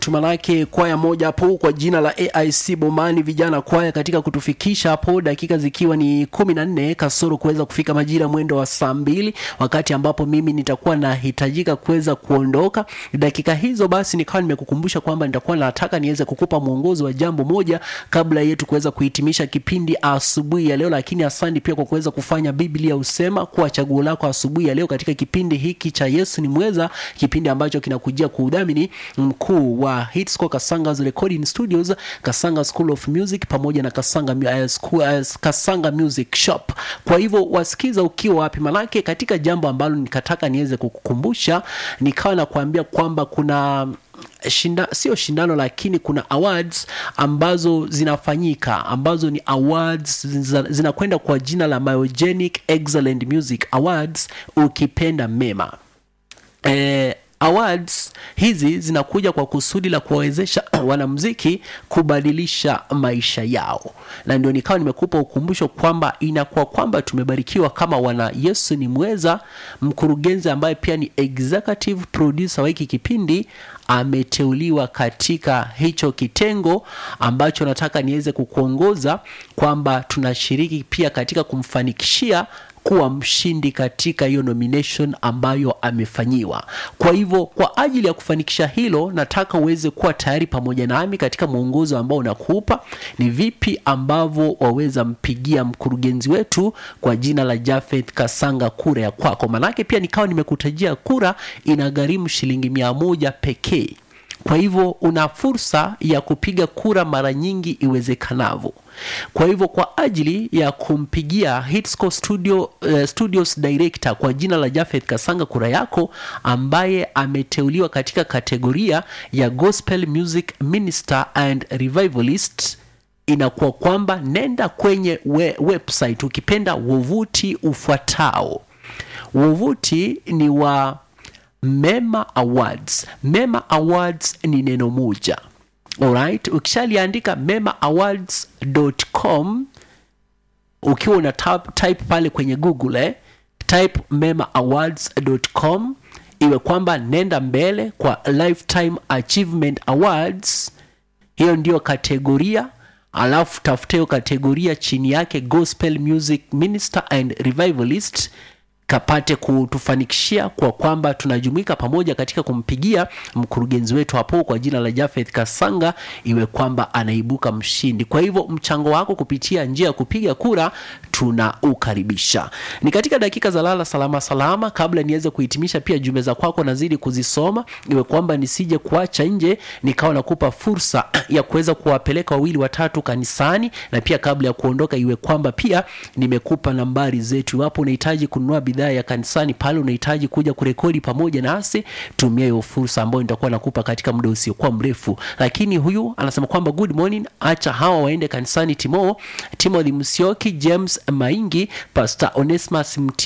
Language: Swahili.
Tumanake kwaya moja hapo kwa jina la AIC Bomani vijana kwaya katika kutufikisha hapo dakika zikiwa ni kumi na nne kasoro kuweza kufika majira mwendo wa saa mbili wakati ambapo mimi nitakuwa nahitajika kuweza kuondoka dakika hizo. Basi nikawa nimekukumbusha kwamba nitakuwa nataka niweze kukupa mwongozo wa jambo moja kabla yetu kuweza kuhitimisha kipindi asubuhi ya leo, lakini asante pia kwa kuweza kufanya Biblia usema kuwa chaguo lako asubuhi ya leo katika kipindi hiki cha Yesu ni mweza, kipindi ambacho kinakujia kwa udhamini mkuu wa Hitsco Kasanga's Recording Studios, Kasanga School of Music pamoja na Kasanga, uh, school, uh, Kasanga Music Shop. Kwa hivyo wasikiza ukiwa wapi, manake katika jambo ambalo nikataka niweze kukukumbusha, nikawa nakuambia kwamba kuna shinda, sio shindano lakini kuna awards ambazo zinafanyika ambazo ni awards zinakwenda kwa jina la Myogenic Excellent Music Awards, ukipenda mema eh, awards hizi zinakuja kwa kusudi la kuwawezesha wanamuziki kubadilisha maisha yao, na ndio nikawa nimekupa ukumbusho kwamba inakuwa kwamba tumebarikiwa kama wana Yesu ni mweza. Mkurugenzi ambaye pia ni executive producer wa hiki kipindi ameteuliwa katika hicho kitengo ambacho nataka niweze kukuongoza kwamba tunashiriki pia katika kumfanikishia kuwa mshindi katika hiyo nomination ambayo amefanyiwa. Kwa hivyo kwa ajili ya kufanikisha hilo, nataka uweze kuwa tayari pamoja nami katika mwongozo ambao unakupa ni vipi ambavyo waweza mpigia mkurugenzi wetu kwa jina la Jafeth Kasanga kura ya kwako. Manake pia nikawa nimekutajia kura inagharimu shilingi mia moja pekee. Kwa hivyo una fursa ya kupiga kura mara nyingi iwezekanavyo. Kwa hivyo kwa ajili ya kumpigia Hitsco Studio, uh, Studios Director kwa jina la Jafeth Kasanga kura yako, ambaye ameteuliwa katika kategoria ya Gospel Music Minister and Revivalist, inakuwa kwamba nenda kwenye we, website ukipenda wavuti ufuatao. Wavuti ni wa Mema Awards. Mema Awards ni neno moja. Alright, ukishaliandika memaawards.com ukiwa una type pale kwenye Google eh, type memaawards.com iwe kwamba nenda mbele kwa Lifetime Achievement Awards, hiyo ndiyo kategoria alafu tafuta hiyo kategoria chini yake Gospel Music Minister and Revivalist kapate kutufanikishia kwa kwamba tunajumuika pamoja katika kumpigia mkurugenzi wetu hapo kwa jina la Jafeth Kasanga, iwe kwamba anaibuka mshindi. Kwa hivyo mchango wako kupitia njia ya kupiga kura tunaukaribisha. Ni katika dakika za lala salama salama, kabla niweze kuhitimisha, pia jumbe za kwako nazidi kuzisoma, iwe kwamba nisije kuacha nje, nikawa nakupa fursa ya kuweza kuwapeleka wawili watatu kanisani, na pia kabla ya kuondoka, iwe kwamba pia nimekupa nambari zetu, iwapo unahitaji kununua bidhaa ya kanisani pale unahitaji kuja kurekodi pamoja nasi, tumia hiyo fursa ambayo nitakuwa nakupa katika muda usiokuwa mrefu. Lakini huyu anasema kwamba good morning, acha hawa waende kanisani. Timo Timothy Msioki, James Maingi, Pastor Onesmus Mti